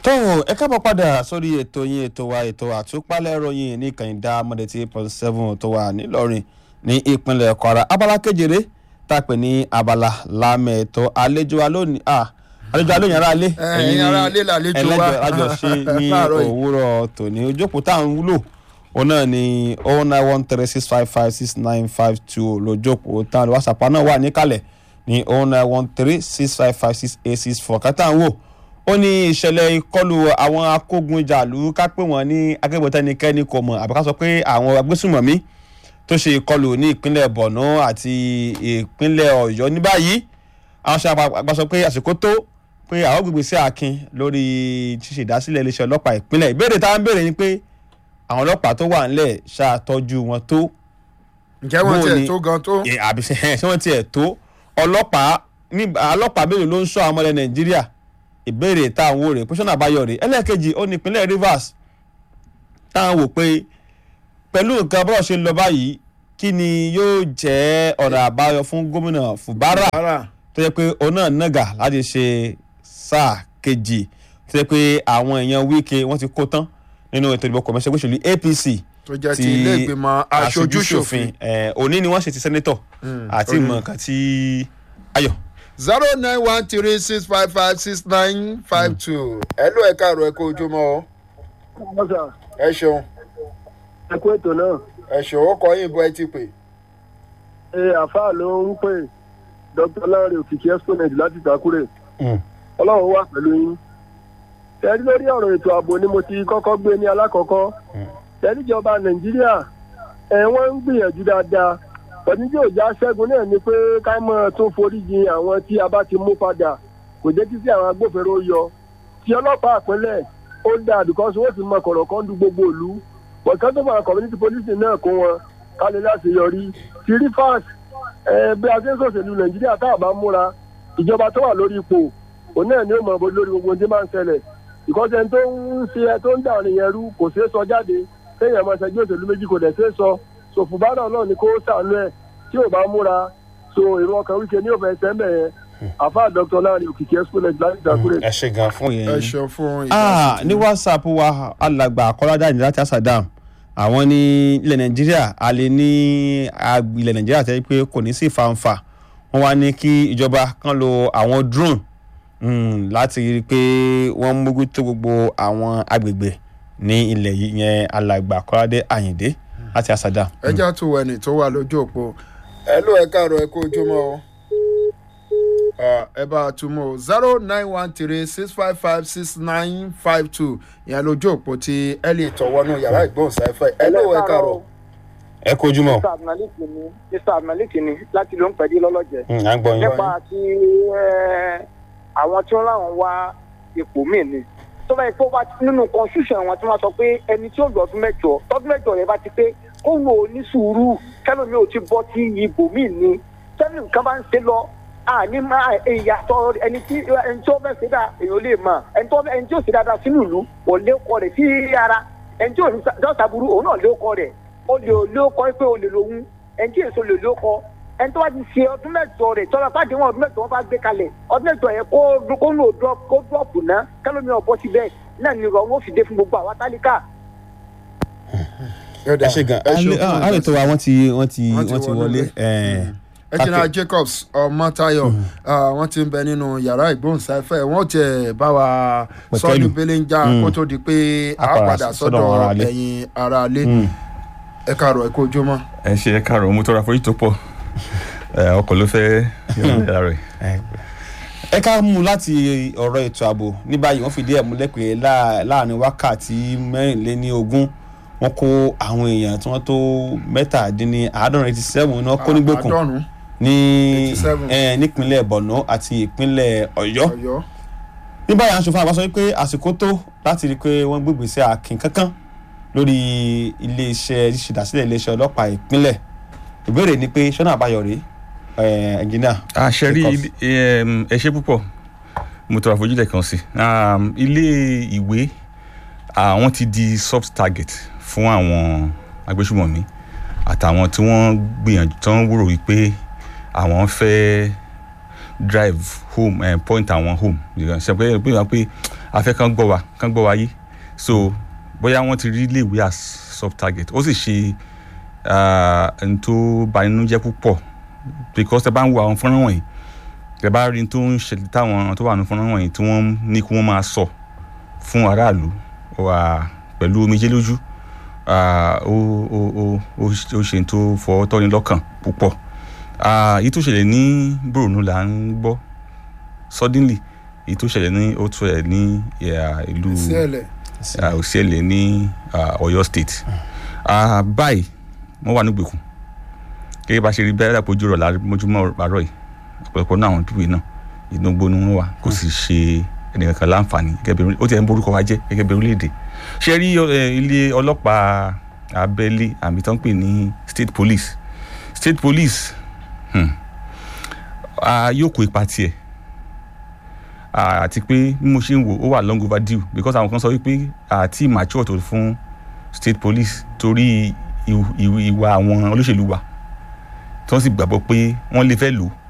tó ẹ káàbọ̀ padà sórí ètò yín ètò wa ètò àtúpalẹ̀ ìròyìn ní kànìdá mọ̀dẹ̀tì point seven tó wà nílọrin ní ìpínlẹ̀ kwara abala kejìlé tá a pè ní abala lámẹ̀ẹ́tọ́ àlejò wa lónìí ah àlejò wa lónìí ara alẹ́ ẹ̀yin ará ilé làlejò wa. ẹlẹ́jọ́ àjọṣe ní Láàárọ̀ yìí. òwúrọ̀ tòní ojókòó tá à ń wúlò òun náà ni oh nine one three six five five six nine five two lójókòó tá à ń whatsapp náà wà níkàlẹ̀ ní oh nine one three six five five six eight six four kátà ń wò ó ní ìṣẹ̀lẹ̀ ìkọlù àwọn akógun ìjàlú ká pé wọ́n ní akẹ́kọ̀ọ́ tẹ́nikẹ́ni kò mọ̀ àbí ká sọ pé àwọn agbésùmọ̀mí tó ṣe ìkọlù ní ìpínlẹ̀ borno àti ìpínlẹ̀ ọ̀yọ́ ní báyìí àwọn ṣe àgbà sọ pé àsìkò tó pé àwọn gbègbè sí akin lórí ṣíṣe ìdásílẹ̀ iléeṣẹ́ ọlọ́pàá ìpínlẹ̀ ìbéèrè táwọn ń béèrè ni pé àwọn ọlọ́pàá tó wà ńlẹ̀ ṣàtọ́jú wọn tó ǹjẹ́ wọ́n Bó tiẹ̀ ni- tó gan tó. ẹ, àbí ṣe ṣé wọ́n tiẹ̀ tó ọlọ́pàá ní ọlọ́pàá mélòó ló ń sọ àwọn ọmọlẹ̀ nàìjíríà ìbéèrè táwọn wò rè pẹ́sọ́nà àbáyọ rè ẹlẹ́ẹ̀kejì ó ní ìpínlẹ̀ rivers táwọn wò pé pẹ̀lú nǹkan bọ́ọ̀ ṣe ń lọ báyìí kí ni yóò jẹ́ ọ̀nà àbáyọ fún gómìnà fubara Ara. tó yẹ pé òun náà nàgà láti ṣe sáà kejì tó yẹ pé àwọn èèyàn wíkẹ́ wọ́n ti kó tán nínú ètò ìdìbò kọ̀mẹ́sẹ̀ gbèsèlú apc tó jẹ́ ti ilé ìgbìmọ̀ aṣojúṣòfin. ẹ, òní ni wọ́n ṣe ti sẹ́nẹ́tọ̀ àti òní. ìmọ̀ nǹkan tí ayọ̀ zero nine one three six five five six nine five two. ẹ ló ẹ káàárọ̀ ẹ kó ojúmọ́ o. ọ̀sà ẹ ṣeun ẹ kú ètò náà ẹ ṣeun ó kọ yín bó ẹ ti pè. ẹ àfáà ló ń pè dr lanre òkìkí exponent láti ìtàkùrẹ ọlọ́run wà pẹ̀lú yín tẹ́lí lórí ọ̀rọ̀ ètò ààbò ni mo ti kọ́kọ́ gbé ní alákọ̀ọ́kọ́ tẹ́lí ìjọba nàìjíríà ẹ̀ wọ́n ń gbìyànjú dáadáa pẹ̀lú tí òjá ṣẹ́gun náà ni pé ká mọ̀ tún foríjì àwọn tí a bá ti mú padà kò jẹ́ kí sí àwọn agbófinró yọ tí ọlọ́pàá àpẹẹlẹ̀ ó dáa because wọ́n ti mọ kọ̀rọ̀ kan du gbogbo ìlú bọ̀dé tó máa community policing náà kó wọn kálẹ̀ láti yọrí ti rí fast ẹ bí a ṣe ń sọ̀sẹ̀lú nàìjíríà tá a bá múra ìjọba tó wà lórí ipò òun náà ni ó mọ̀ bó lórí gbogbo ohun tí máa ń ṣẹlẹ̀ ìkọ́sẹ̀ tó ń ṣe ẹ tó ń dà ọ̀rìn yẹn rú kò ṣeé sọ jáde kéèyàn máa ṣẹjú òṣèlú méjì kò dẹ̀ ṣeé sọ sòfùbánà náà ni kó sànú ẹ tí ò bá múra so èrò ọkàn wíkẹ ní òfin ẹsẹ̀ mẹ́ yẹn àfa dr láàrin òkìkí exponent láti ìdàkúrẹ́ ẹ ṣe gan fún ẹ yẹn. ṣeun fún Ah, ìdásí ní whatsapp wa alàgbà akọ́ládà ní láti asadam àwọn ní ilẹ̀ nàìjíríà a lè ní ag- ilẹ̀ nàìjíríà tẹ́ pé kò ní sí fanfa wọ́n wá ní kí ìjọba kan lo àwọn drone mm, láti rí i pé wọ́n mójútó gbogbo àwọn agbègbè ní ilẹ̀ yìí yẹn alàgbà akọ́ládé àyìndé láti asadam. ẹ já tó ẹni tó wà lójú òpó. ẹ ló ẹ káàárọ̀ ẹ kó ojúmọ́ o. Ah, ẹ bá a túmọ̀ o zero nine one three six five five six nine five two ìyẹn lójú òpó tí ẹ lè tọ̀wọ́nú yàrá ìgbóhùnsáfẹ́ ẹ ló ẹ káàárọ̀. ẹ kojú mọ́ mr abdulmalik ni mr abdulmalik ni láti ló ń pẹ̀lú lọ́lọ́jẹ́ à ń gbọ́ yín. nípa ti eh, àwọn tí wọ́n láwọn wá ipò míì ni tó bá yẹ kó bá nínú constitution wọn tí wọ́n sọ pé ẹni tí ó lọ ọdún mẹ́jọ tọdún mẹ́jọ yẹn bá ti pé kó wò ó ní sùúrù kẹlòmí ò ti bọ́ sí ibò míì ni tẹ́lẹ̀ nǹkan bá ń ṣe lọ àní máa ìyàtọ̀ ẹni tí ẹni tí ó fẹ́ ṣe dá èèyàn lè mọ̀ ẹni tó ẹni tí ó ṣe dáadáa sínú ìlú kò lé ọkọ rẹ̀ sí ara ẹni tí ò ní dọ́ta burú òun náà lé ọkọ rẹ̀ ó lè lé ọkọ pé ó lè lòun ẹni tí èso lè lé ọkọ ẹni tó bá ti ṣe ọdún mẹ́jọ rẹ̀ tọ́lá pàdé wọn ọdún mẹ́jọ wọn bá gbé kalẹ̀ ọdún mẹ́jọ yẹn kó kó lò drop kó drop ná kẹlómi ọ̀bọ síbẹ̀ náà ni ìrọ̀ wọn ò fi dé fún gbogbo àwa tálíkà ẹ ẹ ṣe gan àlè tó wa wọ́n ti wọ́n ti Wọ́n ti wọ́n ti wọlé. wọlé. ẹ̀, ẹjìnà jacobs ọmọtayọ wọn ti ń bẹ nínú yàrá ìgbóhùnsáfẹ́ wọn tiẹ̀ bá wa Pẹ̀kẹ́lù. sọdún belenja kó tó di pé a A padà padà sọ́dọ̀ sọ́dọ̀ ara ilé. ẹ̀yin ara ilé mm. ẹ káàárọ̀ ẹ kó ojúmọ́. ẹ ṣe ẹ káàárọ̀ mo tọrọ àforíjì tó pọ̀ ẹ, ọkọ̀ ló fẹ́ yọ̀ǹda rẹ̀. ẹ ká mú láti ọ̀rọ̀ ètò ààbò ní báyìí wọ́n fìdí ẹ̀ múlẹ̀ pé láà- láàrin wákàtí mẹ́rìnléní ogún wọ́n kó àwọn èèyàn tí wọ́n tó mẹ́tàdínní àádọ́rin eighty seven ní wọ́n kó nígbòkùn àádọ́rùn ní 87. ẹ, nípínlẹ̀ borno àti ìpínlẹ̀ ọ̀yọ́ ọ̀yọ́ ní báyìí aṣòfin àgbà sọ wípé àsìkò tó láti rí i pé wọ́n gbégbé sí akin kankan lórí iléeṣẹ́ ìṣèdásílẹ̀ iléeṣẹ́ ọlọ́pàá ìpínlẹ̀ ìbéèrè ni pé sọ́nà àbáyọ rèé ẹ̀ ẹ̀ńjìnà àṣẹ rí Because- ilé- ẹ ṣe púpọ̀ mo tọrọ àforíjì lẹ́ẹ̀kan sí Um, ilé ìwé àwọn ti di soft target fún àwọn agbésùmọ̀mí àtàwọn tí wọ́n gbìyànjú tí wọ́n wúrò wípé àwọn fẹ́ drive home eh, point àwọn home ṣe pé pé wọ́n pé afẹ́ kan gbọ́ wa kan gbọ́ wa yé so bóyá wọ́n ti rí iléèwé as sub target ó sì ṣe ah, n tó bani nínú jẹ́ púpọ̀ because tẹ bá ń wo àwọn fọ́nrán wọ̀nyí tẹ bá rí n tó ń ṣẹlẹ̀ táwọn tó wà ní fọ́nrán wọ̀nyí tí wọ́n ní kí wọ́n máa sọ fún aráàlú wà pẹ̀lú omijé lójú ah, ó ó ó ó ó ṣe n tó fọwọ́ tọ́ni lọ́kàn púpọ̀ Ah, èyí tó ṣẹlẹ̀ ní Borno là ń gbọ́ suddenly èyí tó ṣẹlẹ̀ ní ó tó ṣẹlẹ̀ ní ah, ìlú síẹ̀lẹ̀ ah, Òsìẹ̀lẹ̀ ní ah, Ọ̀yọ́ state Ah, báyìí wọ́n wà nígbèkùn gẹ́gẹ́ bá ṣe rí bẹ́ẹ̀ dàpọ̀ ojú rọ̀ lámójúmọ́ àárọ̀ yìí ọ̀pọ̀lọpọ̀ náà àwọn pípé náà ìdógbó ni wọ́n wà kò sì ṣe ẹnìkankan láǹfààní gẹ́gẹ́ bí orí- ó ti ẹ̀ ń borúkọ wa jẹ́ gẹ́gẹ́ bí orílẹ̀-èdè ṣe rí eh, ilé ọlọ́pàá abẹ́lé àmì tó ń pè ní state police state police hmm, ah, yóò kó ipa tiẹ̀ Ah, àti pé bí mo ṣe ń wò ó wà long overdue because àwọn kan sọ wípé àti mature tó fún state police torí ìw- ìw- ìwà àwọn olóṣèlú wa tí wọ́n sì gbàgbọ́ pé wọ́n lè fẹ́ lò ó